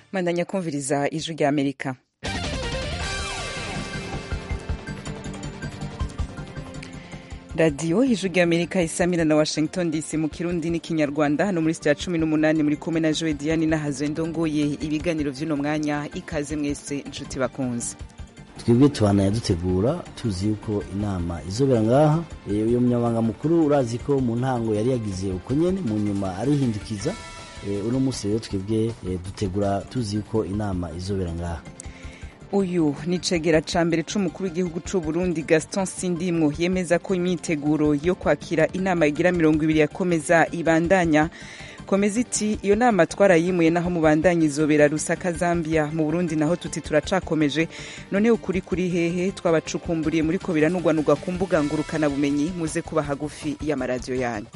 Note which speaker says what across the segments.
Speaker 1: mandanya kumviriza ijwi rya amerika radiyo ijwi rya amerika isamira na washington dc mu kirundi n'ikinyarwanda hano muri sitya cumi n'umunani muri kumwe na joe diane n'ahazwe ndongoye ibiganiro by'uno mwanya ikaze mwese inshuti bakunze
Speaker 2: twebwe tubanaya dutegura tuzi yuko inama izobera ngaha uyu munyamabanga mukuru urazi ko mu ntango yari yagize uko nyene mu nyuma arihindukiza uno munsi rero twebwe dutegura tuzi yuko inama izobera ngaha
Speaker 1: uyu ni cegera ca mbere c'umukuru w'igihugu c'u Burundi Gaston Sindimwo yemeza ko imyiteguro yo kwakira inama igira mirongo ibiri yakomeza ibandanya komeza iti iyo nama twarayimuye naho mubandanya izobera Rusaka Zambia mu Burundi naho tuti turacakomeje none ukuri kuri hehe twabacukumburiye muri ko biranugwanugwa ku mbuga ngurukana bumenyi muze kuba hagufi y'amaradiyo yanyu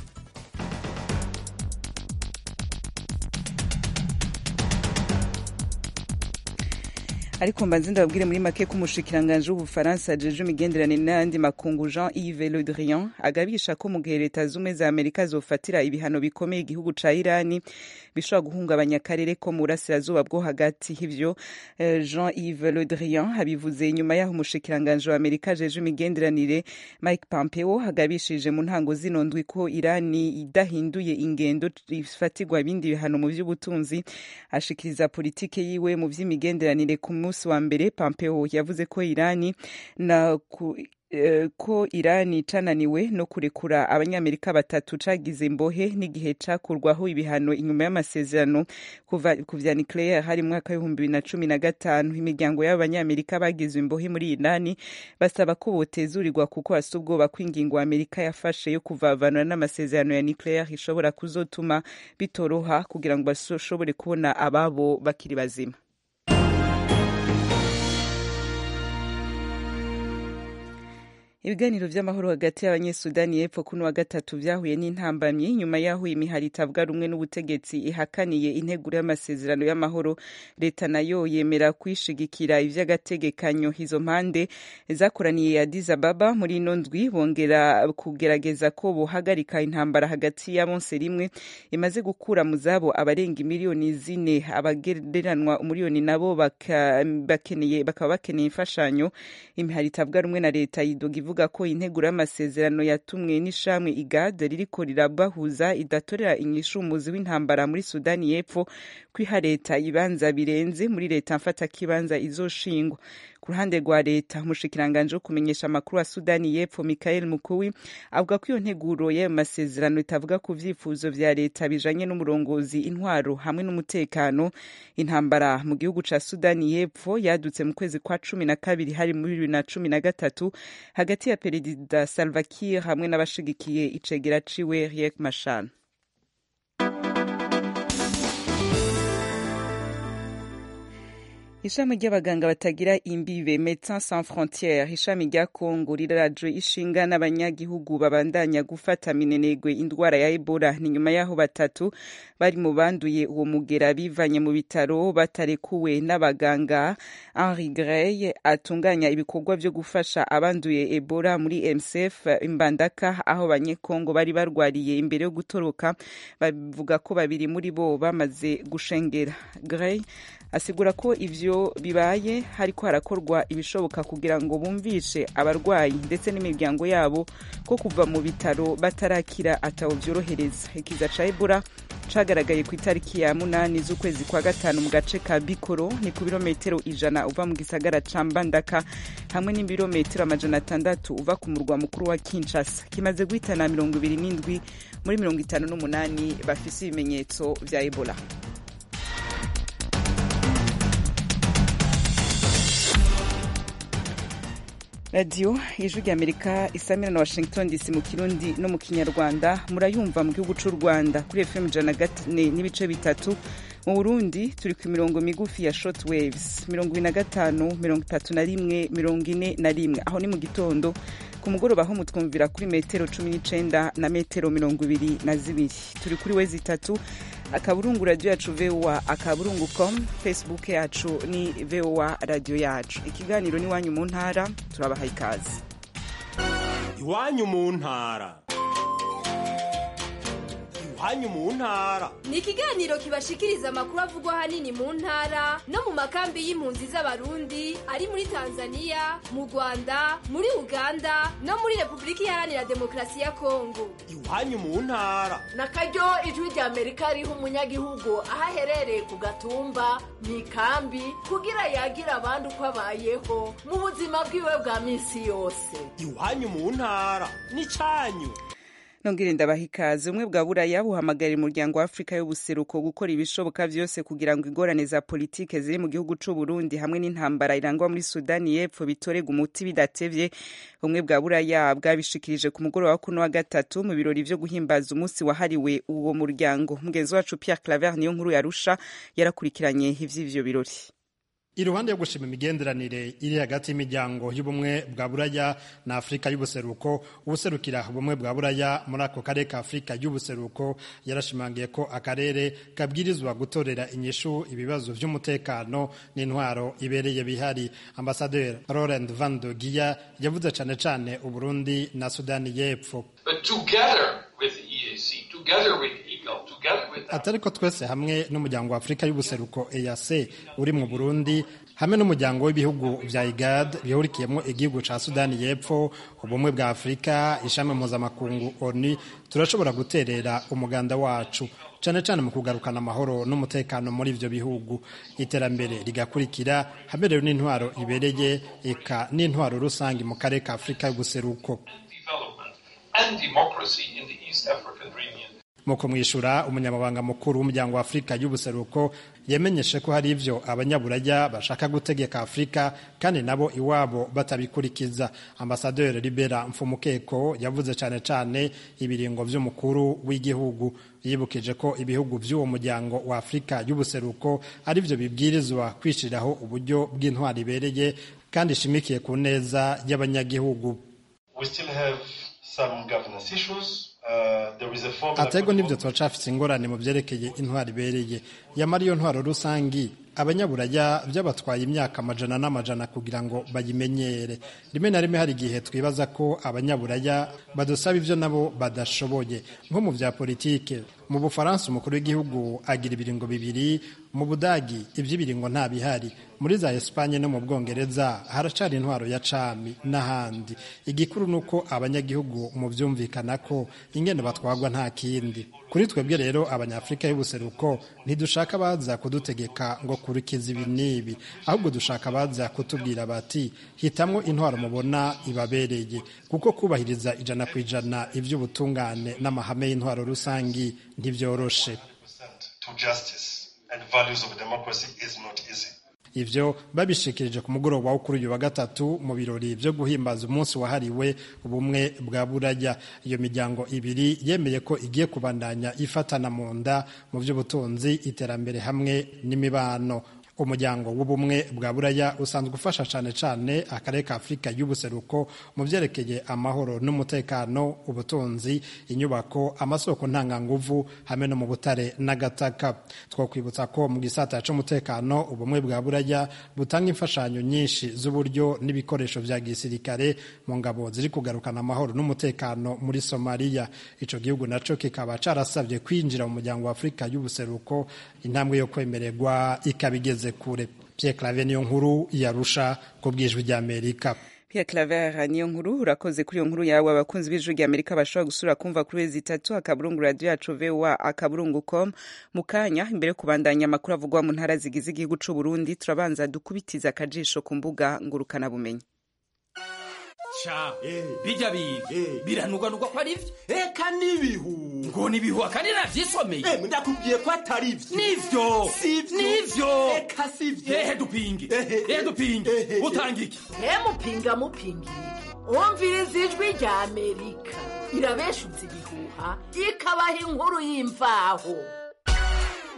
Speaker 1: ariko mbanze ndababwire muri make ko umushikiranganji w'ubufaransa ajeje imigenderanire n'ayandi makungu jean yves le drian agabisha ko mu gihe leta z'ubumwe za amerika zofatira ibihano bikomeye igihugu ca irani bishobora guhungabanya akarere ko mu burasirazuba bwo hagati ivyo jean yves le drian abivuze inyuma y'aho umushikiranganji wa amerika ajeje imigenderanire mike pompeo agabishije mu ntango zino ndwi ko irani idahinduye ingendo ifatirwa ibindi bihano mu vy'ubutunzi ashikiriza politike yiwe mu vy'imigenderanire ku munsi wa mbere Pompeo yavuze ko Irani na ku, uh, ko Irani cananiwe no kurekura abanyamerika batatu cagize imbohe n'igihe cakurwaho ibihano inyuma y'amasezerano kuva ku vya nucleaire hari mu mwaka w'ibihumbi bibiri na cumi na gatanu imiryango y'abanyamerika bagizwe imbohe muri Irani basaba ko botezurirwa kuko hasi ubwoba ko ingingo Amerika yafashe yo kuvavanura n'amasezerano ya nucleaire ishobora kuzotuma bitoroha kugira ngo bashobore kubona ababo bakiri bazima ibiganiro vy'amahoro hagati y'abanyesudani y'epfo kuno wa gatatu vyahuye n'intambamyi nyuma y'aho imihari itavuga rumwe n'ubutegetsi ihakaniye integuro y'amasezerano y'amahoro leta nayo yemera kwishigikira ivy'agategekanyo izo mpande zakoraniye Addis Ababa muri ino ndwi bongera kugerageza ko bohagarika intambara hagati ya bonse rimwe imaze gukura mu zabo abarenga imiliyoni zine abagereranwa umuliyoni nabo bakeneye bakaba bakeneye imfashanyo imihari itavuga rumwe na leta yidoga ivuga ko integuro y'amasezerano yatumwe n'ishamwe igade ririko rirabahuza idatorera inyishu umuzi w'intambara muri sudani y'epfo kwiha leta ibanza birenze muri leta mfata kibanza izoshingwa ku ruhande rwa leta umushikiranganje wo kumenyesha amakuru wa sudani y'epfo michael mukuwi avuga ko iyo nteguro y'ayo masezerano itavuga ku vyifuzo vya leta bijanye n'umurongozi intwaro hamwe n'umutekano intambara mu gihugu ca sudani y'epfo yadutse mu kwezi kwa cumi na kabiri hari muri bibiri na cumi na gatatu hagati ya perezida salva kiir hamwe n'abashigikiye icegera ciwe riek machar ishami ry'abaganga batagira imbibe Médecins Sans Frontières ishami rya Kongo rirarajwe ishinga n'abanyagihugu babandanya gufata minenegwe indwara ya Ebola ni nyuma yaho batatu bari mu banduye uwo mugera bivanye mu bitaro batarekuwe n'abaganga Henri Grey atunganya ibikorwa vyo gufasha abanduye Ebola muri MSF Mbandaka aho abanyekongo bari barwariye imbere yo gutoroka bavuga ko babiri muri bo bamaze gushengera Grey asigura ko ivyo bibaye hariko harakorwa ibishoboka kugira ngo bumvishe abarwayi ndetse n'imiryango yabo ko kuva mu bitaro batarakira atawo vyorohereza ikiza ca Ebola cagaragaye ku itariki ya munani z'ukwezi kwa gatanu mu gace ka Bikoro ni ku birometero ijana uva mu gisagara ca Mbandaka hamwe n'ibirometero amajana atandatu uva ku murwa mukuru wa Kinshasa kimaze guhitana mirongo ibiri n'indwi muri mirongo itanu n'umunani bafise ibimenyetso vya Ebola radiyo ijwi rya amerika isamira na washington dc mu kirundi no mu kinyarwanda murayumva mu gihugu cy'u rwanda kuri fm ijana na gatane n'ibice bitatu mu burundi turi ku mirongo migufi ya short waves mirongo ibiri na gatanu mirongo itatu na rimwe mirongo ine na rimwe aho ni mu gitondo ku mugoroba aho mutwumvira kuri metero cumi n'icenda na metero mirongo ibiri na zibiri turi kuri wezi itatu akaburungu radiyo yacu voa akaburungu com facebook yacu ni voa radiyo yacu ikiganiro ni iwanyu mu ntara turabaha ikaze
Speaker 3: iwanyu mu ntara iwanyu mu ntara
Speaker 4: ni ikiganiro kibashikiriza amakuru avugwa ahanini mu ntara no mu makambi y'impunzi z'abarundi ari muri tanzania mu rwanda muri uganda no muri repubulika iharanira demokarasi ya kongo
Speaker 3: iwanyu mu ntara
Speaker 5: na karyo ijwi rya amerika riha umunyagihugu aho aherereye ku gatumba mu ikambi kugira yagira abandi uko abayeho mu buzima bwiwe bwa minsi yose
Speaker 3: iwanyu mu ntara n'icyanyu
Speaker 1: nongere ndabaha ikaze ubumwe bwa buraya buhamagarira umuryango wa afurika y'ubuseruko gukora ibishoboka byose kugira ngo ingorane za politike ziri mu gihugu c'u Burundi hamwe n'intambara irangwa muri sudani y'epfo bitorega umuti bidatevye ubumwe bwa buraya bwabishikirije ku mugoroba wa kuno wa gatatu mu birori vyo guhimbaza umunsi wahariwe uwo muryango mugenzi wacu pierre claver niyo nkuru yarusha yarakurikiranye ivy'ivyo birori
Speaker 6: iruhande yo gushima imigenderanire iri hagati y'imiryango y'ubumwe bwa buraya na afurika y'ubuseruko ubuserukira ubumwe bwa buraya muri ako karere ka afurika y'ubuseruko yarashimangiye ko akarere kabwirizwa gutorera inyishu ibibazo vy'umutekano n'intwaro ibereye bihari ambasaderi laurent van de giya yavuze cane cane uburundi na sudani y'epfo atari ko twese hamwe n'umuryango wa afurika y'ubuseruko eac uri mu burundi hamwe n'umuryango w'ibihugu vya igad bihurikiyemo igihugu ca sudani y'epfo ubumwe bwa afurika ishami mpuzamakungu oni turashobora guterera umuganda wacu cane cane mu kugarukana amahoro n'umutekano muri ivyo bihugu iterambere rigakurikira haberewe n'intwaro ibereye eka n'intwaro rusange mu karere ka afurika y'ubuseruko mu kumwishura umunyamabanga mukuru w'umuryango wa afurika y'ubuseruko yamenyeshe ko hari ivyo abanyaburaya bashaka gutegeka afurika kandi nabo iwabo batabikurikiza ambasaderi libera mfumukeko yavuze cane cane ibiringo vy'umukuru w'igihugu yibukije ko ibihugu vy'uwo muryango wa afurika y'ubuseruko ari vyo bibwirizwa kwishiriraho uburyo bw'intwari ibereye kandi ishimikiye ku neza y'abanyagihugu atego n'ibyo turacafise ingorane mu vyerekeye intwaro ibereye yamara iyo ntwaro rusangi abanyaburaya byabatwaye imyaka amajana n'amajana kugira ngo bayimenyere rimwe na rimwe hari igihe twibaza ko abanyaburaya badusaba ivyo nabo badashoboye nko mu vya politike mu bufaransa umukuru w'igihugu agira ibiringo bibiri mu budagi ivy'ibiringo nta bihari muri za espanye no mu bwongereza haracari intwaro ya cami n'ahandi igikuru ni uko abanyagihugu mu vyumvikana ko ingene batwagwa nta kindi kuri twebwe rero abanyafurika y'ubuseruko ntidushaka baza kudutegeka ngo kurikiza ibi n'ibi ahubwo dushaka baza kutubwira bati hitamwo intwaro mubona ibabereye kuko kubahiriza ijana ku ijana ivy'ubutungane n'amahame y'intwaro rusangi ntibyoroshe ivyo babishikirije ku mugoroba wo kuri uyu wa gatatu mu birori vyo guhimbaza umunsi wahariwe ubumwe bwa buraya iyo miryango ibiri yemeye ko igiye kubandanya ifatana mu nda mu vy'ubutunzi iterambere hamwe n'imibano umuryango w'ubumwe bwa buraya usanzwe ufasha cyane cyane akarere ka afurika y'ubuseruko mu byerekeye amahoro n'umutekano ubutunzi inyubako amasoko ntanganguvu hamwe no mu butare n'agataka twakwibutsa ko mu gisata cy'umutekano ubumwe bwa buraya butanga imfashanyo nyinshi z'uburyo n'ibikoresho vya gisirikare mu ngabo ziri kugarukana amahoro n'umutekano muri somaliya ico gihugu naco kikaba carasabye kwinjira mu muryango wa afurika y'ubuseruko intambwe yo kwemererwa ikabigeze kure Pierre Claver niyo nkuru yarusha ku bwijwi rya Amerika
Speaker 1: Pierre Claver niyo nkuru urakoze kuri iyo nkuru yawe abakunzi b'ijwi rya Amerika bashobora gusura kumva kuri wezi itatu akaburungu radio yacu VOA akaburungu com mu kanya imbere yo kubandanya amakuru avugwa mu ntara zigize igihugu c'u Burundi turabanza dukubitiza akajisho ku mbuga ngurukana bumenyi
Speaker 7: ca bijya biga biranugwanugwa ko ari vyo
Speaker 3: eka n'ibihu
Speaker 7: ngo nibihu akandi navyisomeye
Speaker 3: ndakubwiye ko atari vyo
Speaker 7: nivyo
Speaker 3: Sivyo.
Speaker 7: nivyo
Speaker 3: eka sivyo
Speaker 7: ehe dupinge ehe dupinge utanga iki
Speaker 5: mupinga mupinga umviriza ijwi rya amerika irabeshutse ibihuha ikabaha inkuru y'imvaho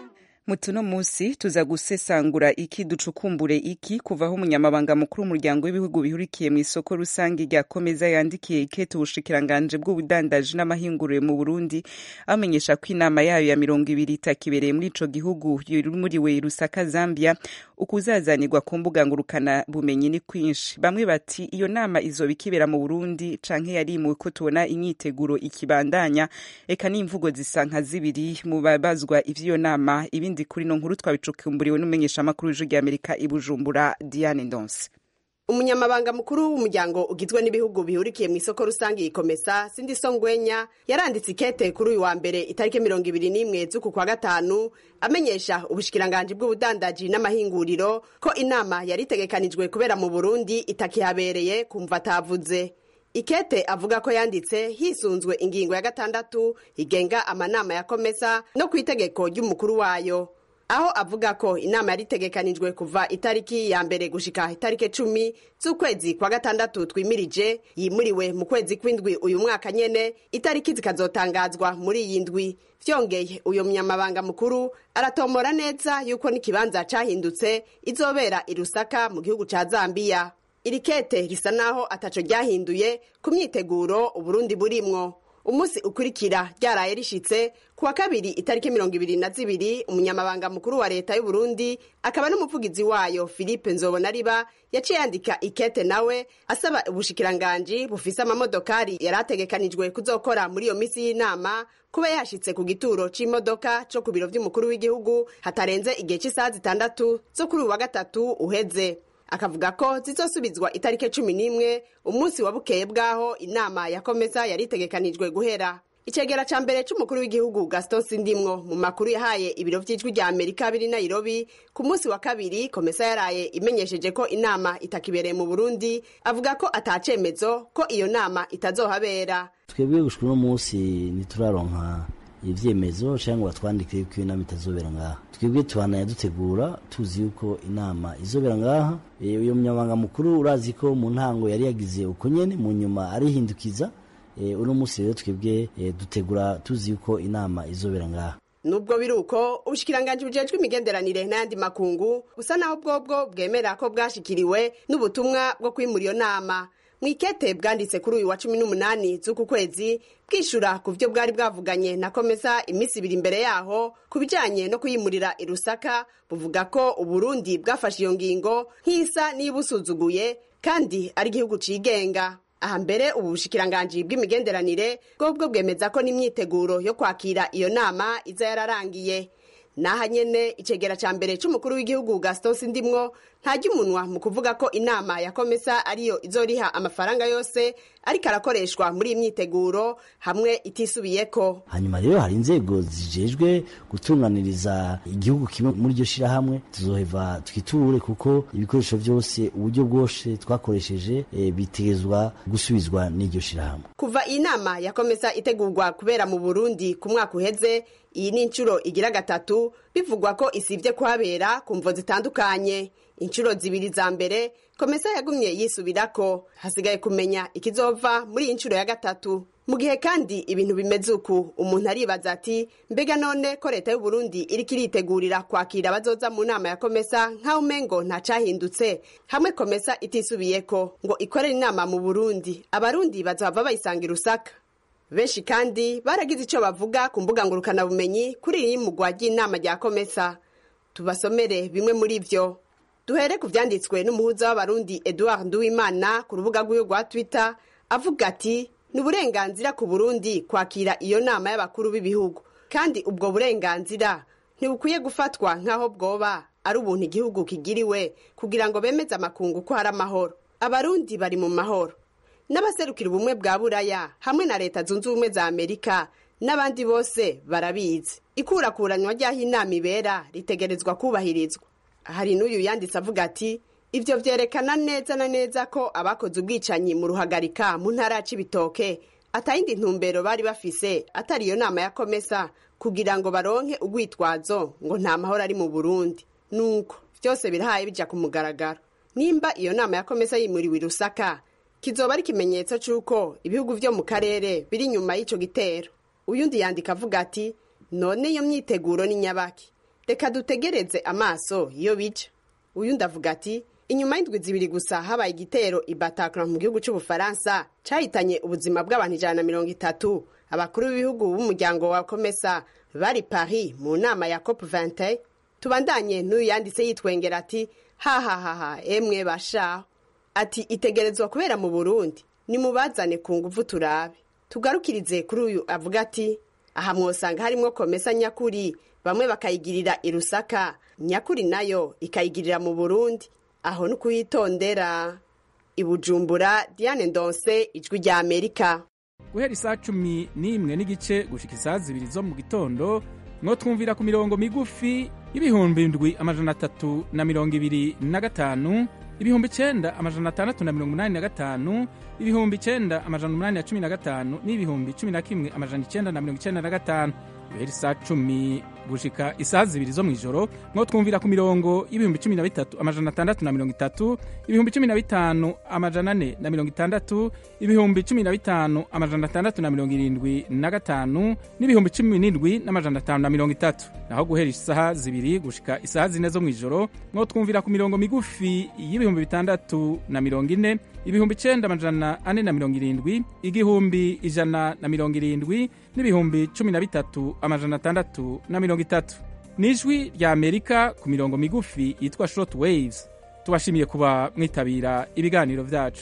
Speaker 1: mutuno musi tuza gusesangura iki ducukumbure iki kuvaho umunyamabanga mukuru w'umuryango w'ibihugu bihurikiye mu isoko rusange rya komeza yandikiye ikete ubushikiranganje bw'ubudandaji n'amahinguriro mu burundi amenyesha ko inama yayo ya mirongo ibiri itakibereye muri ico gihugu muriwe rusaka zambia ukuzazanirwa ku mbuga ngurukana bumenyi ni kwinshi bamwe bati iyo nama izoba ikibera mu burundi canke yarimuwe ko tubona imyiteguro ikibandanya eka n'imvugo zisa nka zibiri mu babazwa ivy'iyo nama ibindi kuri no nkuru twabicukumburiwe n'umumenyeshamakuru w'ijwi ry'amerika i bujumbura diane ndonse
Speaker 8: umunyamabanga mukuru w'umuryango ugizwe n'ibihugu bihurikiye mu isoko rusange ikomesa sindi songwenya yaranditse ikete kuri uyu wa mbere itariki mirongo ibiri n'imwe z'uku kwa gatanu amenyesha ubushikiranganji bw'ubudandaji n'amahinguriro ko inama yari itegekanijwe kubera mu burundi itakihabereye kumva atavuze ikete avuga ko yanditse hisunzwe ingingo ya gatandatu igenga amanama ya komesa no ku itegeko ry'umukuru wayo aho avuga ko inama yari itegekanijwe kuva itariki ya mbere gushika itariki cumi z'ukwezi kwa gatandatu twimirije yimuriwe mu kwezi kw'indwi uyu mwaka nyene itariki zikazotangazwa muri iyi ndwi vyongeye uyo munyamabanga mukuru aratomora neza yuko n'ikibanza cahindutse izobera i rusaka mu gihugu ca zambiya iri kete risa naho ataco ryahinduye ku myiteguro uburundi burimwo umunsi ukurikira ryaraye rishitse kuwa kabiri itariki mirongo ibiri na zibiri umunyamabanga mukuru wa leta y'uburundi akaba n'umuvugizi wayo philippe nzobonariba yaciye yandika ikete nawe asaba ubushikiranganji bufise amamodokari yari ategekanijwe kuzokora muri iyo misi y'inama kuba yashitse ku gituro c'imodoka co ku biro vy'umukuru w'igihugu hatarenze igihe c'isaha zitandatu zo kuri uyu wa gatatu uheze akavuga ko zizosubizwa itariki cumi n'imwe umunsi wa bukeye bw'aho inama ya komesa yari itegekanijwe guhera icegera ca mbere c'umukuru w'igihugu gaston sindimwo mu makuru yahaye ibiro vy'ijwi rya amerika biri nairobi ku munsi wa kabiri komesa yaraye imenyesheje ko inama itakibereye mu burundi avuga ko atacemezo ko iyo nama itazohabera
Speaker 2: twebwe gushika uno munsi ntituraronka ivyemezo canke ngo batwandike yuko iyo nama itazobera ngaha twebwe tubanaya dutegura tuzi yuko inama izobera ngaha uyo munyamabanga mukuru urazi ko mu ntango yari yagize uko nyene mu nyuma arihindukiza uno munsi rero twebwe dutegura tuzi yuko inama izobera ngaha
Speaker 8: nubwo biri uko ubushikiranganji bujejwe imigenderanire n'ayandi makungu busa naho bwobwo bwemera ko bwashikiriwe n'ubutumwa bwo kwimura iyo nama mwikete bwanditse kuri uyu wa cumi n'umunani z'uku kwezi bwishura ku byo bwari bwavuganye na komesa iminsi ibiri imbere yaho ku bijanye no kuyimurira i rusaka buvuga ko uburundi bwafashe iyo ngingo nk'isa n'ibusuzuguye kandi ari igihugu cigenga aha mbere ubu bushikiranganji bw'imigenderanire bwobwo bwemeza ko n'imyiteguro yo kwakira iyo nama iza yararangiye naha nyene icegera ca mbere c'umukuru w'igihugu gaston sindimwo ntajya umunwa mu kuvuga ko inama ya komesa ariyo izoriha amafaranga yose ariko arakoreshwa muri iyi myiteguro hamwe itisubiyeko
Speaker 2: hanyuma rero hari inzego zijejwe gutunganiriza igihugu kimwe muri iryo shirahamwe tuzoheva twiture kuko ibikoresho vyose uburyo bwose twakoresheje e, bitegerezwa gusubizwa n'iryo shirahamwe
Speaker 8: kuva iyi nama ya komesa itegurwa kubera mu burundi ku mwaka uheze iyi ni inshuro igira gatatu bivugwa ko isibye kuhabera ku mvo zitandukanye inshuro zibiri za mbere komesa yagumye yisubirako hasigaye kumenya ikizova muri iyi nshuro ya gatatu mu gihe kandi ibintu bimeze uku umuntu aribaza ati mbega none ko leta y'uburundi iriko iritegurira kwakira abazoza mu nama ya komesa nk'aho umengo ntacahindutse hamwe komesa itisubiyeko ngo ikorere inama mu burundi abarundi bazohava bayisanga rusaka benshi kandi baragize icyo bavuga ku mbuga ngurukanabumenyi kuri iyi mugwa ry'inama rya komesa tubasomere bimwe muri byo duhere ku byanditswe n'umuhuza w'abarundi edouard nduwimana ku rubuga rw'iwe rwa twitter avuga ati ni uburenganzira ku burundi kwakira iyo nama y'abakuru b'ibihugu kandi ubwo burenganzira ntibukwiye gufatwa nk'aho bwoba ari ubuntu igihugu kigiriwe kugira ngo bemeze amakungu ko hari amahoro abarundi bari mu mahoro n'abaserukira ubumwe bwa buraya hamwe na leta zunze ubumwe za amerika n'abandi bose barabizi ikurakuranywa ry'aho inama ibera ritegerezwa kubahirizwa hari n'uyu yanditse avuga ati ibyo byerekana neza na neza ko abakoze ubwicanyi mu ruhagarika mu ntara ya cibitoke atayindi ntumbero bari bafise atari iyo nama ya komesa kugira ngo baronke urwitwazo ngo nta mahoro ari mu burundi nuko byose birahaye bija ku mugaragaro nimba iyo nama ya komesa yimuriwe i rusaka kizoba ari ikimenyetso c'uko ibihugu vyo mu karere biri inyuma y'ico gitero uyundi yandika avuga ati none iyo myiteguro ni nyabaki reka dutegereze amaso iyo bica uyu ndavuga ati inyuma y'indwi zibiri gusa habaye igitero i Bataclan mu gihugu cy'ubufaransa cyahitanye ubuzima bw'abantu ijana na mirongo itatu abakuru b'ibihugu b'umuryango wa komesa bari paris mu nama ya cop 20 tubandanye n'uyu yanditse yitwengera ati hahahaha emwe bashaho ati itegerezwa kubera mu burundi nimubazane ku nguvu turabe tugarukirize kuri uyu avuga ati aha mwosanga harimwo komesa nyakuri bamwe bakayigirira i rusaka nyakuri nayo ikayigirira mu burundi aho ni kuhitondera i bujumbura diane ndonse ijwi rya amerika
Speaker 9: guhera isaa cumi n'imwe n'igice gushika isaa zibiri zo mu gitondo mwo twumvira ku mirongo migufi y'ibihumbi indwi amajana atatu na mirongo ibiri na gatanu ibihumbi icenda amajana atandatu na mirongo umunani na gatanu ibihumbi icenda amajana umunani na cumi na gatanu n'ibihumbi cumi na kimwe amajana icenda na mirongo icenda na gatanu guhera isaa cumi gushika isaa zibiri zo mw'ijoro mwo twumvira ku mirongo y'ibihumbi cumi na bitatu amajana atandatu na mirongo itatu ibihumbi cumi na bitanu amajana ane na mirongo itandatu ibihumbi cumi na bitanu amajana atandatu na mirongo irindwi na gatanu n'ibihumbi cumi n'indwi n'amajana atanu na mirongo itatu naho guhera isaha zibiri gushika isaha zine zo mw'ijoro mwo twumvira ku mirongo migufi y'ibihumbi bitandatu na mirongo ine ibihumbi icenda amajana ane na mirongo irindwi igihumbi ijana na mirongo irindwi n'ibihumbi cumi na bitatu amajana atandatu na mirongo itatu ni ijwi rya amerika ku mirongo migufi yitwa short waves tubashimiye kuba mwitabira ibiganiro vyacu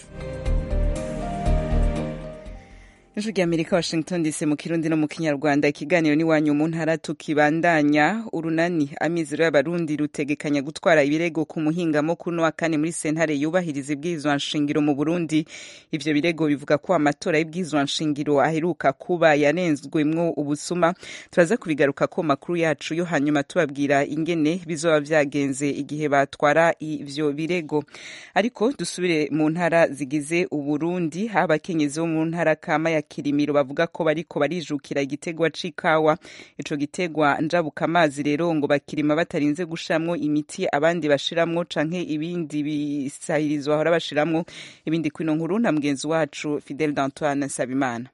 Speaker 1: ijwi rya amerika washington dc mu kirundi no mu kinyarwanda ikiganiro n'iwanyu mu ntara tukibandanya urunani amizero y'abarundi rutegekanya gutwara ibirego ku muhingamo kuno wa kane muri sentare yubahiriza ibwirizwa nshingiro mu burundi ivyo birego bivuga ko amatora y'ibwirizwa nshingiro aheruka kuba yanenzwemwo ubusuma turaza kubigaruka ko makuru yacu yo hanyuma tubabwira ingene bizoba vyagenze igihe batwara ivyo birego ariko dusubire mu ntara zigize uburundi abakenyezi bo mu ntara kama ya kirimiro bavuga ko bariko barijukira igitegwa c'ikawa ico gitegwa njabuka amazi rero ngo bakirima batarinze gushiramwo imiti abandi bashiramwo canke ibindi bisahirizwa bahora bashiramwo ibindi kwino nkuru na mugenzi wacu Fidel d'Antoine Sabimana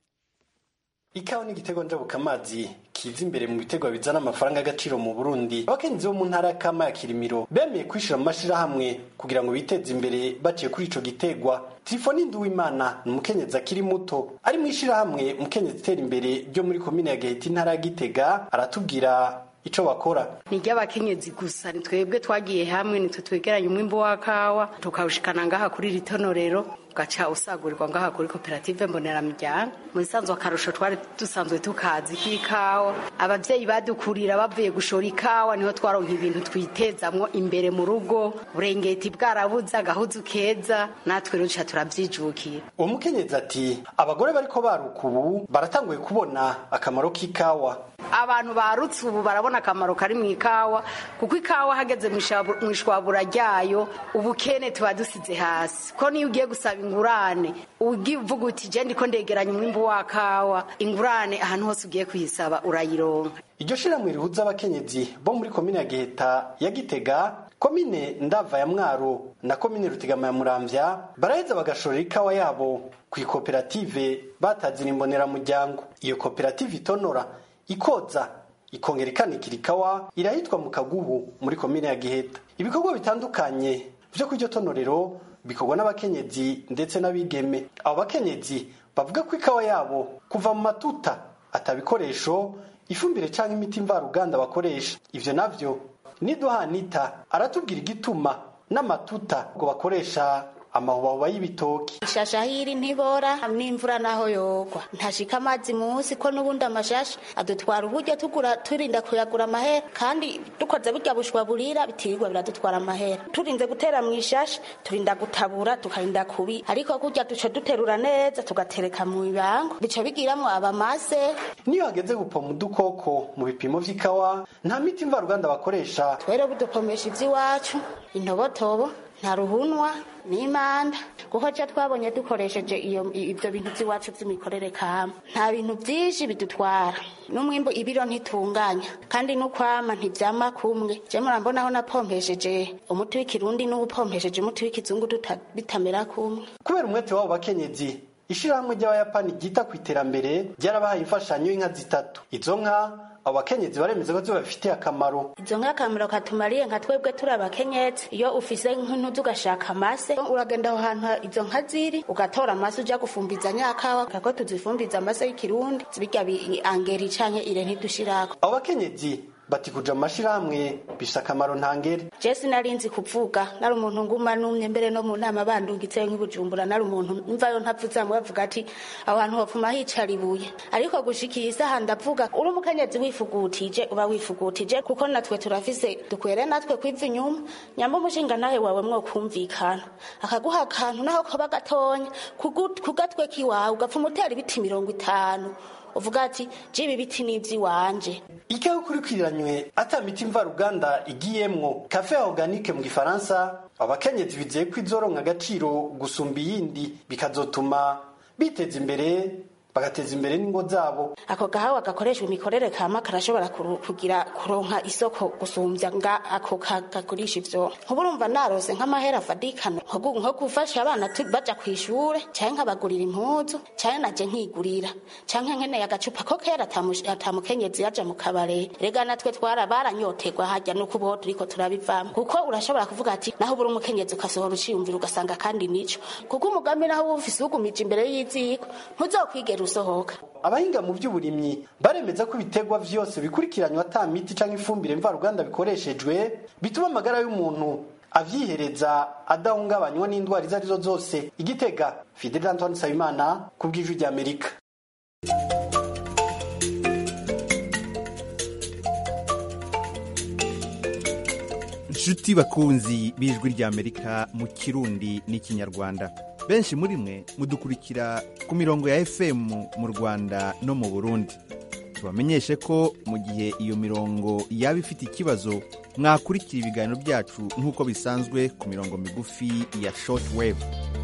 Speaker 10: ikawa ni igitego njabukamazi kiza imbere mu bitegwa bizana amafaranga y'agaciro mu burundi abakenyezi bo mu ntara ya kama ya kirimiro bemeye kwishira mu mashirahamwe kugira ngo biteze imbere baciye kuri ico gitegwa tifoni nduwimana ni umukenyezi akiri muto ari mu ishirahamwe umukenyezi itera imbere ryo muri komine ya gahita intara ya gitega aratubwira ico bakora
Speaker 11: ni ry'abakenyezi gusa ni twebwe twagiye hamwe nitwe twegeranye umwimbo wa kawa tukawushikana ngaha kuri iri tonorero ugaca usagurirwa ngaha kuri koperative mboneramiryango mu bisanzwe akarusho twari dusanzwe tukazi k'ikawa abavyeyi badukurira bavuye gushora ikawa niho twaronka ibintu twitezamwo imbere mu rugo burengeti bwarabuze agahuzu keza natwe rero duca turavyijukira
Speaker 10: uwo mukenyezi ati abagore bariko baruka ubu baratanguye kubona akamaro k'ikawa
Speaker 11: abantu barutse ubu barabona akamaro kari mu ikawa kuko ikawa hageze mu ishwabura ryayo ubukene tuba dusize hasi ko niyo ugiye gusaba ingurane ugiye uvuga uti je ndiko ndegeranya umwimbu wa kawa ingurane ahantu hose ugiye kuyisaba urayironka
Speaker 10: iryo shirahamwe rihuza abakenyezi bo muri komine ya giheta ya gitega komine ndava ya mwaro na komine rutegama ya muramvya baraheza bagashorera ikawa yabo ku ikoperative batazira imboneramuryango iyo koperative itonora ikoza ikongera ikanikira ikawa irahitwa mu kagubu muri komine ya giheta ibikorwa bitandukanye vyo kw'iryo tonorero bikorwa n'abakenyezi ndetse n'abigeme abo bakenyezi bavuga ko ikawa yabo kuva mu matuta atabikoresho ifumbire canke imiti mvaruganda bakoresha ivyo navyo niduhanita aratubwira igituma n'amatuta ngo bakoresha amahubahuba y'ibitoki
Speaker 12: ishasha hiri ntibora n'imvura naho yogwa ntashika amazi munsi ko n'ubundi amashasha adutwara uburyo tugura turinda kuyagura amahera kandi dukoze burya bushwa burira bitirirwa biradutwara amahera turinze gutera mu ishasha turinda gutabura tukarinda kubi ariko kurya duca duterura neza tugatereka mu bibango bica bigiramwo abamase
Speaker 10: niyo hageze gupoma udukoko mu bipimo vy'ikawa nta miti mvaruganda bakoresha
Speaker 12: twere budupomesha ivy'iwacu intobotobo nta ruhunwa n'imanda kuko ca twabonye dukoresheje iyo ivyo bintu vy'iwacu vy'imikorere kama nta bintu vyinshi bidutwara n'umwimbu ibiro ntitunganya kandi n'ukwama ntivyama kumwe je murambonaho napompesheje umuti w'ikirundi n'uwupompesheje umuti w'ikizungu bitamera kumwe
Speaker 10: kubera umwete w'abo bakenyezi ishirahamwe ry'abayapani ryita ku iterambere ryarabahaye imfashanyo y'inka zitatu izo nka abo bakenyezi baremeza ko zibafitiye akamaro
Speaker 12: izo nk'akamaro katumariye nka twebwe turi abakenyezi iyo ufise nk'intuzi ugashaka amase uragenda aho hantu izo nka ziri ugatora amase uja gufumbiza nyakawa kako tuzifumbiza amase y'ikirundi zibirya bi- angeri canke ire ntidushirako
Speaker 10: abo bakenyezi bati kuja mu mashirahamwe bifise akamaro ntangere
Speaker 12: je sinarinzi kuvuga nari umuntu nguma numye mbere no mu nama bandungitseyo nk'ibujumbura nari umuntu mvayo ntavuza ngo bavuga ati aho hantu hopfuma hicara ibuye ariko gushika iyi saha ndavuga uri umukenyezi wifugutije uba wifugutije kuko natwe turafise dukwere natwe kwiva inyuma nyamba umushinga nawe wawe mwokumvikana akaguha akantu naho kaba gatonya kugu- kugatwe kiwawe ugapfuma utera ibiti mirongo itanu uvuga ati jibi biti n'ivy'iwanje
Speaker 10: ikaho kurikwiranywe ata miti mvaruganda igiyemwo kafe organique mu gifaransa abakenyezi bizeye ko izoronka agaciro gusumba iyindi bikazotuma biteza imbere bagateza imbere n'ingo zabo
Speaker 12: ako gahawa gakoreshwa imikorere kama karashobora kuru- kugira kuronka isoko gusumbya nga ako ka- kagurisha ivyo nkuba urumva narose nk'amahera afadikano nko gu- nko gufasha abana tu- baja kw'ishure canke nkabagurira impuzu canke naje nkigurira canke nkeneye agacupa ko kera atamu- atamukenyezi yaja mu kabare rega natwe twara baranyoterwa harya nuko ubuho turiko turabivamo kuko urashobora kuvuga ati naho ubura umukenyezi ukasohora uciyumvira ugasanga kandi nico kuko umugambi naho uba ufise ugumije imbere y'iziko ntuzokwigera usohoka
Speaker 10: abahinga mu by'uburimyi baremeza ko ibitegwa vyose bikurikiranywa ata miti canke ifumbire mvaruganda bikoreshejwe bituma amagara y'umuntu avyihereza adahungabanywa n'indwara izo arizo zose igitega fidel antoine nsabimana ku bw'ijwi ry'amerika
Speaker 13: nshuti bakunzi b'ijwi ry'amerika mu kirundi n'ikinyarwanda benshi muri mwe mudukurikira ku mirongo ya fm mu rwanda no mu burundi tubamenyeshe ko mu gihe iyo mirongo yaba ifite ikibazo mwakurikira ibiganiro byacu nk'uko bisanzwe ku mirongo migufi ya short wave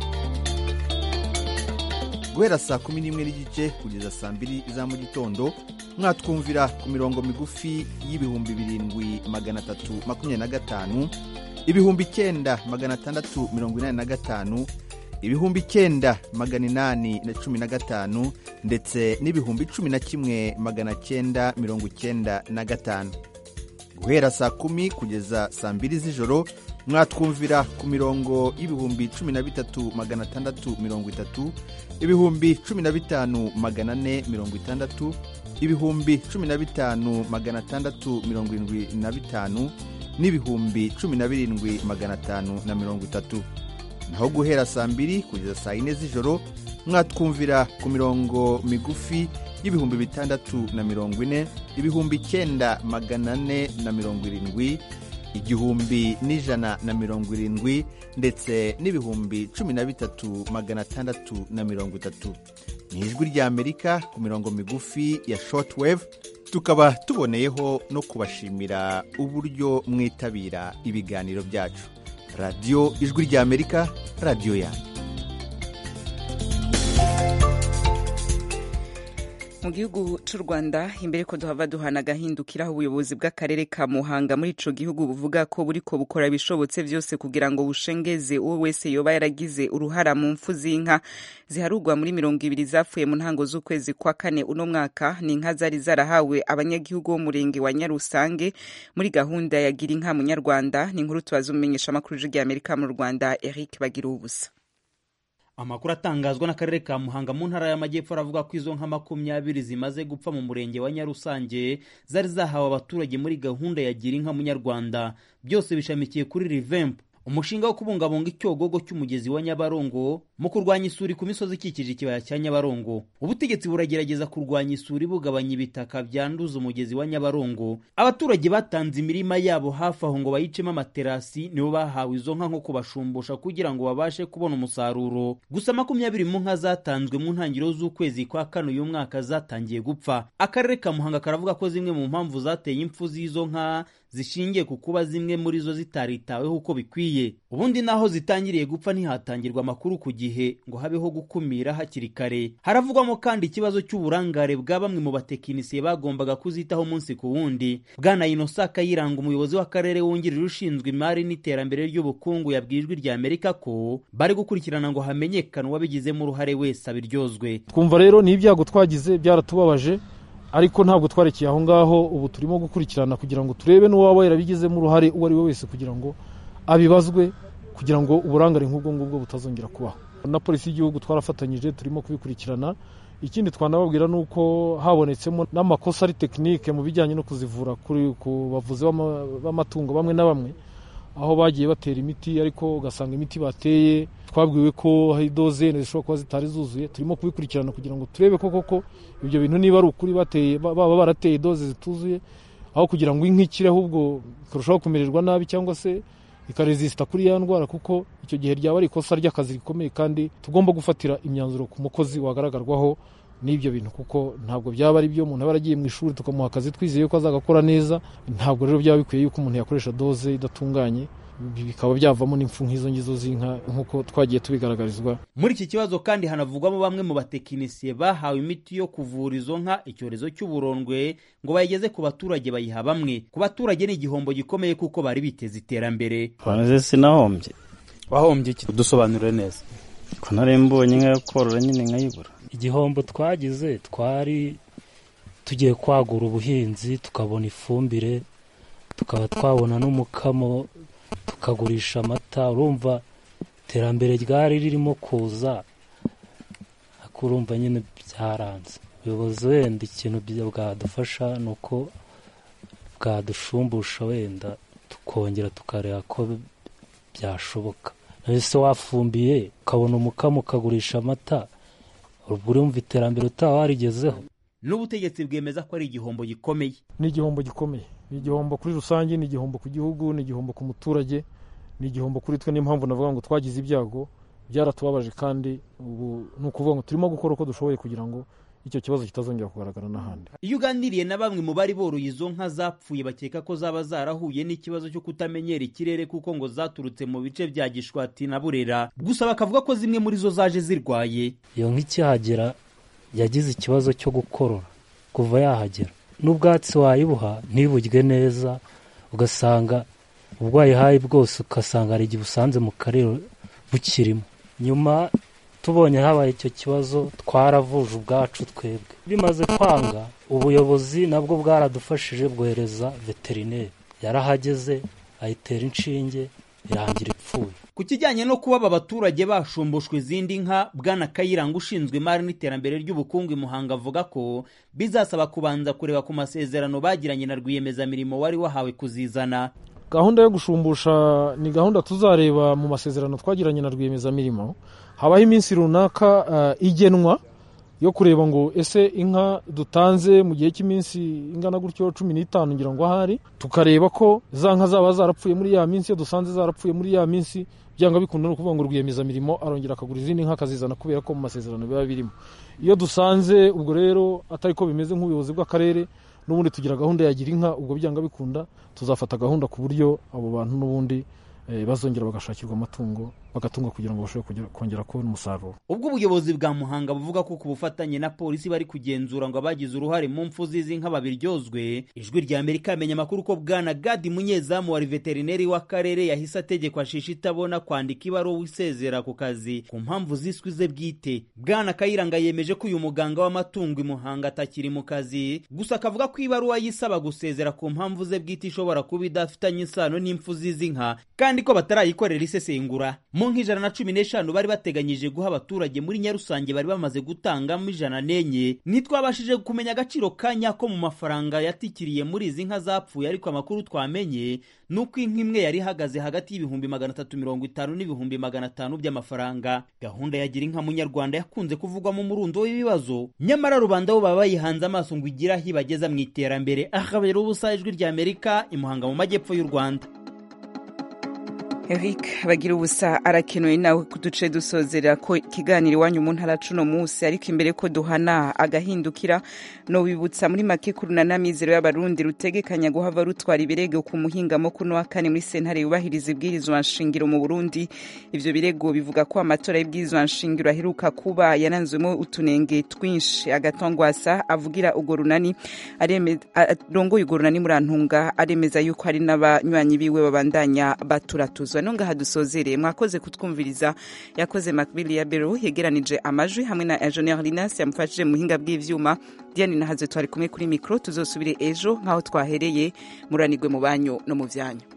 Speaker 13: guhera saa kumi n'imwe n'igice kugeza saa mbiri za mu gitondo mwatwumvira ku mirongo migufi y'ibihumbi birindwi magana atatu makumyabiri na gatanu ibihumbi icyenda magana atandatu mirongo inani na gatanu ibihumbi icyenda magana inani na cumi na gatanu ndetse n'ibihumbi cumi na kimwe magana cyenda mirongo icyenda na gatanu guhera saa kumi kugeza saa mbiri z'ijoro mwatwumvira ku mirongo y'ibihumbi cumi na bitatu magana atandatu mirongo itatu ibihumbi cumi na bitanu magana ane mirongo itandatu ibihumbi cumi na bitanu magana atandatu mirongo irindwi na bitanu n'ibihumbi cumi na birindwi magana atanu na mirongo itatu naho guhera saa mbiri kugeza saa yine z'ijoro mwatwumvira ku mirongo migufi y'ibihumbi bitandatu na mirongo ine ibihumbi icyenda magana ane na mirongo irindwi igihumbi n'ijana na mirongo irindwi ndetse n'ibihumbi cumi na bitatu magana atandatu na mirongo itatu ni ijwi ry'amerika ku mirongo migufi ya shortwave tukaba tuboneyeho no kubashimira uburyo mwitabira ibiganiro byacu radiyo ijwi ry'amerika radiyo yanyu
Speaker 1: mu gihugu cy'u rwanda imbere ko duhava duhana agahindukiraho ubuyobozi bw'akarere ka muhanga muri ico gihugu buvuga ko buriko bukora ibishobotse vyose kugira ngo bushengeze uwo wese yoba yaragize uruhara mu mfu z'inka ziharurwa muri mirongo ibiri zapfuye mu ntango z'ukwezi kwa kane uno mwaka ni inka zari zarahawe abanyagihugu b'umurenge wa nyarusange muri gahunda ya gira inka munyarwanda ni inkuru tubaza umumenyesha amakuru ry'amerika mu rwanda eric bagira ubusa
Speaker 14: amakuru atangazwa n'akarere ka muhanga mu ntara y'amajyepfo aravuga ko izo nka makumyabiri zimaze gupfa mu murenge wa nyarusange zari zahawe abaturage muri gahunda ya gira inka munyarwanda byose bishamikiye kuri rivempu umushinga wo kubungabunga icyogogo cy'umugezi wa nyabarongo mu kurwanya isuri ku misozi ikikije ikibaya cya nyabarongo ubutegetsi buragerageza kurwanya isuri bugabanya ibitaka byanduza umugezi wa nyabarongo abaturage batanze imirima yabo hafi aho ngo bayicemo amaterasi nibo bahawe izo nka nko kubashumbusha kugira ngo babashe kubona umusaruro gusa makumyabiri mu nka zatanzwe mu ntangiriro z'ukwezi kwa kane uyu mwaka zatangiye gupfa akarere ka muhanga karavuga ko zimwe mu mpamvu zateye impfu z'izo nka zishingiye ku kuba zimwe muri zo zitaritaweho uko bikwiye ubundi naho zitangiriye gupfa ntihatangirwa amakuru ku gihe ngo habeho gukumira hakiri kare haravugwamo kandi ikibazo cy'uburangare bwa bamwe mu batekinisiye bagombaga kuzitaho umunsi ku wundi bwana inosa kayiranga umuyobozi w'akarere wungirije ushinzwe imari n'iterambere ry'ubukungu yabwiye ijwi rya amerika ko bari gukurikirana ngo hamenyekane uwabigizemo uruhare wese abiryozwe
Speaker 15: twumva rero ni ibyago twagize byaratubabaje ariko ntabwo twarekeye aho ngaho ubu turimo gukurikirana kugira ngo turebe n'uwaba yarabigizemo uruhare uwo ari we wese kugira ngo abibazwe kugira ngo uburangare nk'ubwo ngubwo butazongera kubaho na polisi y'igihugu twarafatanyije turimo kubikurikirana ikindi twanababwira ni uko habonetsemo n'amakosa ari tekinike mu bijyanye no kuzivura ku bavuzi b'amatungo bamwe na bamwe aho bagiye batera imiti ariko ugasanga imiti bateye twabwiwe ko hari dozene zishobora kuba zitari zuzuye turimo kubikurikirana kugira ngo turebe ko koko ibyo bintu niba ari ukuri bateye baba barateye doze zituzuye aho kugira ngo inka ikire ahubwo ikarushaho kumererwa nabi cyangwa se ikarezisita kuri ya ndwara kuko icyo gihe ryaba ari ikosa ry'akazi rikomeye kandi tugomba gufatira imyanzuro ku mukozi wagaragarwaho n'ibyo bintu kuko ntabwo byaba ari byo umuntu aba yaragiye mu ishuri tukamuha akazi twizeye ko azagakora neza ntabwo rero byaba bikwiye yuko umuntu yakoresha doze idatunganye bikaba byavamo n'impfu nk'izo ngizo z'inka nk'uko twagiye tubigaragarizwa
Speaker 14: muri iki kibazo kandi hanavugwamo bamwe mu batekinisiye bahawe imiti yo kuvura izo nka icyorezo cy'uburondwe ngo bayigeze ku baturage bayiha bamwe ku baturage ni igihombo gikomeye kuko bari biteze iterambere
Speaker 16: banze sinahombye
Speaker 17: wahombye iki dusobanurire neza
Speaker 16: ko nari mbonye inka yo korora nyine nkayibura
Speaker 18: igihombo twagize twari tugiye kwagura ubuhinzi tukabona ifumbire tukaba twabona n'umukamo tukagurisha amata urumva iterambere ryari ririmo kuza ariko urumva nyine byaranze ubuyobozi wenda ikintu bwadufasha ni uko bwadushumbusha wenda tukongera tukareba ko byashoboka ese wafumbiye ukabona umukamo ukagurisha amata ubwo urumva iterambere utaba warigezeho
Speaker 14: n'ubutegetsi bwemeza ko ari igihombo gikomeye
Speaker 15: ni igihombo gikomeye ni igihombo kuri rusange ni igihombo ku gihugu ni igihombo ku muturage ni igihombo kuri twe niyo mpamvu navuga ngo twagize ibyago byaratubabaje kandi ubu ni ukuvuga ngo turimo gukora uko dushoboye kugira ngo icyo kibazo kitazongera kugaragara n'ahandi
Speaker 14: iyo uganiriye na bamwe mu bari boroye izo nka zapfuye bakeka ko zaba zarahuye n'ikibazo cyo kutamenyera ikirere kuko ngo zaturutse mu bice bya gishwati na burera gusa bakavuga ko zimwe muri zo zaje zirwaye
Speaker 18: iyo nka ikihagera yagize ikibazo cyo gukorora kuva yahagera n'ubwatsi wayibuha ntiburye neza ugasanga ubwo wayihaye bwose ugasanga hari igihe usanze mu karere bukirimo nyuma tubonye habaye icyo kibazo twaravuje ubwacu twebwe bimaze kwanga ubuyobozi nabwo bwaradufashije bwohereza veterineri yarahageze ayitera inshinge irangira ipfuye
Speaker 14: ku kijyanye no kuba aba baturage bashumbushwa izindi nka bwana kayiranga ushinzwe imari n'iterambere ry'ubukungu i muhanga avuga ko bizasaba kubanza kureba ku masezerano bagiranye na rwiyemezamirimo wari wahawe kuzizana
Speaker 15: gahunda yo gushumbusha ni gahunda tuzareba mu masezerano twagiranye na rwiyemezamirimo habaho iminsi runaka igenwa yo kureba ngo ese inka dutanze mu gihe cy'iminsi ingana gutyo cumi n'itanu ngira ngo ahari tukareba ko za nka zaba zarapfuye muri ya minsi iyo dusanze zarapfuye muri ya minsi byanga bikunda ni ukuvuga ngo rwiyemezamirimo arongera akagura izindi nka akazizana kubera ko mu masezerano biba birimo iyo dusanze ubwo rero atari ko bimeze nk'ubuyobozi bw'akarere n'ubundi tugira gahunda ya gira inka ubwo byanga bikunda tuzafata gahunda ku buryo abo bantu n'ubundi bazongera bagashakirwa amatungo bagatungwa kugira ngo bashobore kongera kubona umusaruro
Speaker 14: ubwo ubuyobozi bwa muhanga buvuga ko ku bufatanye na polisi bari kugenzura ngo abagize uruhare mu mfu z'izi nka babiryozwe ijwi rya amerika yamenye amakuru ko bwana gadi munyezamu wa veterineri w'akarere yahise ategekwa shisha itabona kwandika ibaruwa isezera ku kazi ku mpamvu ziswe ze bwite bwana kayiranga yemeje ko uyu muganga w'amatungo i muhanga atakiri mu kazi gusa akavuga ko ibaruwa yisaba gusezera ku mpamvu ze bwite ishobora kuba idafitanye isano n'impfu z'izi nka kandi ko batarayikorera isesengura mu nk'ijana na cumi n'eshanu bari bateganyije guha abaturage muri nyarusange bari bamaze gutangamo ijana n'enye ntitwabashije kumenya agaciro ka nyako mu mafaranga yatikiriye muri izi nka zapfuye ariko amakuru twamenye ni uko inka imwe yari ihagaze hagati y'ibihumbi magana atatu mirongo itanu n'ibihumbi magana atanu by'amafaranga gahunda ya gira inka munyarwanda yakunze kuvugwamo umurundo w'ibibazo nyamara rubanda bo baba bayihanze amaso ngo igire aho ibageza mu iterambere ahabera ubusa ijwi rya amerika imuhanga mu majyepfo y'u rwanda
Speaker 1: Eric bagira ubusa arakenuye nawe kuduce dusozera ko ikiganiro iwanyu mu ntara cuno munsi ariko imbere ko duhana agahindukira no wibutsa muri make kurunana mizero y'abarundi rutegekanya guhava rutwara ibirego ku muhingamo kuno wa kane muri sentare yubahiriza ibwirizwa nshingiro mu Burundi ivyo birego bivuga ko amatora y'ibwirizwa nshingiro aheruka kuba yaranzwemo utunenge twinshi agatongwasa avugira ugo runani arongoye ugo runani murantunga aremeza yuko hari n'abanywanyi biwe babandanya baturatuzo kwiyunguruza no ngaha dusozereye mwakoze kutwumviriza yakoze Macbill ya Bero yegeranije amajwi hamwe na Engineer Linas yamufashije mu buhinga bw'ivyuma Diane nahaze twari kumwe kuri mikro tuzosubire ejo nkaho twahereye muranigwe mu banyu no mu vyanyu